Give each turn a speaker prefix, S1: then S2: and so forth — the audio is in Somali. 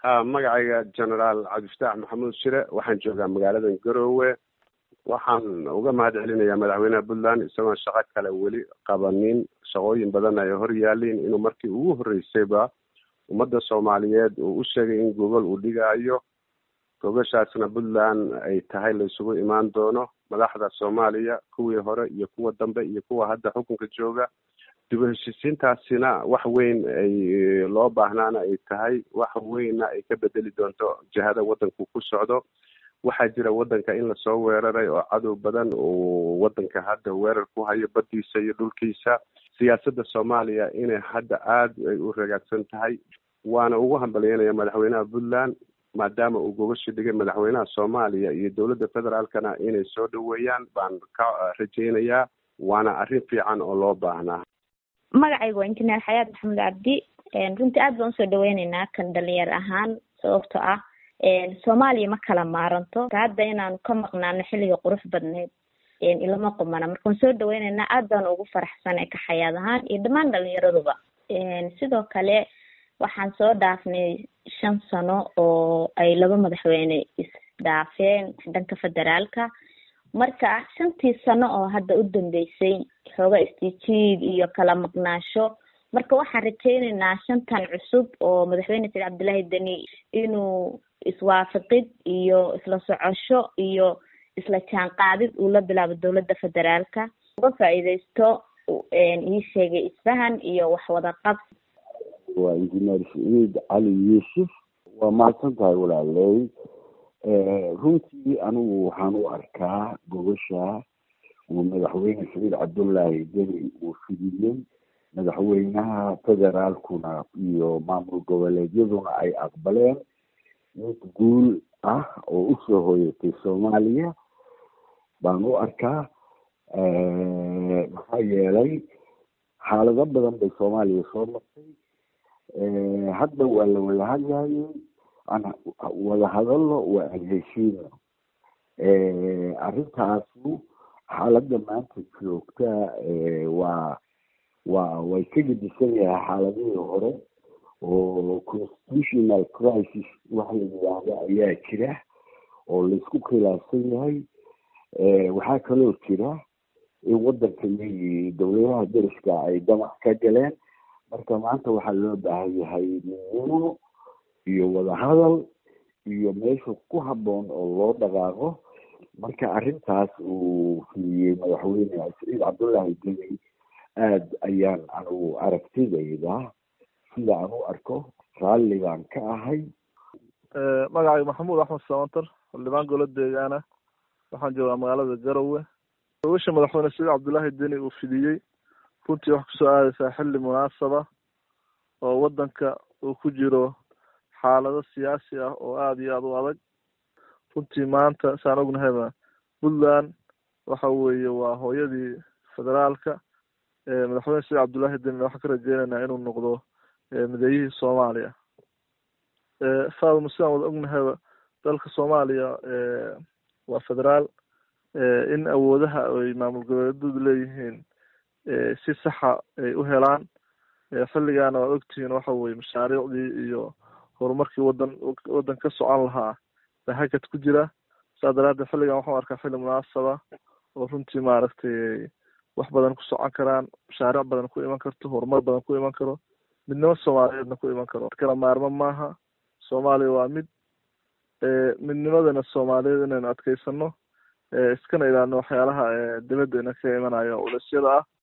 S1: ha magacayga generaal cabdifataax maxamuud shire waxaan joogaa magaalada garoowe waxaan uga mahad celinayaa madaxweynaha puntland isagoon shaqo kale weli qabanin shaqooyin badan ay hor yaaliin inuu markii ugu horreysayba ummadda soomaaliyeed uu u sheegay in gogol uu dhigaayo gogashaasna puntland ay tahay la isugu imaan doono madaxda soomaaliya kuwii hore iyo kuwa dambe iyo kuwa hadda xukunka jooga dib u heshiisiintaasina wax weyn ay loo baahnaana ay tahay wax weynna ay ka bedeli doonto jihada waddanku ku socdo waxaa jira waddanka in lasoo weeraray oo cadow badan uu waddanka hadda weerar ku hayo baddiisa iyo dhulkiisa siyaasadda soomaaliya inay hadda aada ay u ragaagsan tahay waana ugu hambalyeynaya madaxweynaha puntland maadaama uu gogashi dhigay madaxweynaha soomaaliya iyo dowladda federaalkana inay soo dhaweeyaan baan ka rajaynayaa waana arrin fiican oo loo baahnaa
S2: magacaygu waa injineer xayaat maxamed cabdi runtii aad baan usoo dhaweyneynaa kan dhalinyar ahaan sababto ah soomaaliya ma kala maaranto hadda inaanu ka maqnaano xilliga qurux badneyd ilama qumana marka waan soo dhaweyneynaa aad baan ugu faraxsanay ka xayaad ahaan iyo dhammaan dhalinyaraduba sidoo kale waxaan soo dhaafnay shan sano oo ay laba madaxweyne isdhaafeen dhanka federaalka marka shantii sano oo hadda u dambeysay xooga istijiid iyo kala maqnaasho marka waxaan rajayneynaa shantan cusub oo madaxweyne said cabdullaahi deni inuu iswaafaqid iyo isla socosho iyo isla jaan qaadid uu la bilaabo dowladda federaalka uga faa-iideysto ii sheegay isfahan iyo waxwada qabsi
S3: waa injineer saciid cali yuusuf waa mahadsan tahay walaaley runtii anigu waxaan u arkaa gogosha uu madaxweyne saciid cabdullaahi deni uu fidiyey madaxweynaha federaalkuna iyo maamul goboleedyaduna ay aqbaleen mid guul ah oo usoo hoyatay soomaaliya baan u arkaa maxaa yeelay xaalado badan bay soomaaliya soo martay hadda waa la wada hadlayay aan wada hadalno waa aan heshiino arrintaasu xaaladda maanta joogta waa waa way ka gedisan yahay xaaladihii hore oo constitutional crisis waxa la yidhaahdo ayaa jira oo laisku khilaafsan yahay waxaa kaloo jira in waddanka iyagii dowladaha deriska ay damac ka galeen marka maanta waxaa loo baahan yahay midnimo iyo wadahadal iyo meesha ku habboon oo loo dhaqaaqo marka arrintaas uu filiyey madaxweyne saciid cabdullaahi deni aada ayaan anigu aragtidayda sida aan u arko raalli baan ka ahay
S4: magacayga maxamuud axmed samantar xildhibaan golo deegaana waxaan joogaa magaalada garowe gogasha madaxweyne saciid cabdullaahi deni uu fidiyey runtii waxay kusoo aadeysaa xilli munaasaba oo waddanka uu ku jiro xaalado siyaasi ah oo aada iyo aada u adag runtii maanta saan ognahayba puntland waxa weeye waa hooyadii federaalka madaxweyne saciid cabdullaahi denina waxaan ka rajeyneynaa inuu noqdo mideeyihii soomaaliya faadma sidaan wada ognahayba dalka soomaaliya waa federaal in awoodaha ay maamul goboleedyadu leeyihiin si saxa ay u helaan xilligaana waad ogtihiin waxa weye mashaariicdii iyo horumarkii wadan waddan ka socon lahaa baa hakad ku jira saa daraadeed xilligan waxaan arkaa xilli munaasaba oo runtii maaragtay wax badan ku socon karaan mashaariic badan ku iman karto horumar badan ku iman karo midnimo soomaaliyeedna ku iman karo kala maarmo maaha soomaaliya waa mid midnimadana soomaaliyeed inaynu adkeysano iskana ilaalino waxyaalaha dibadda ina ka imanayo ulasyada ah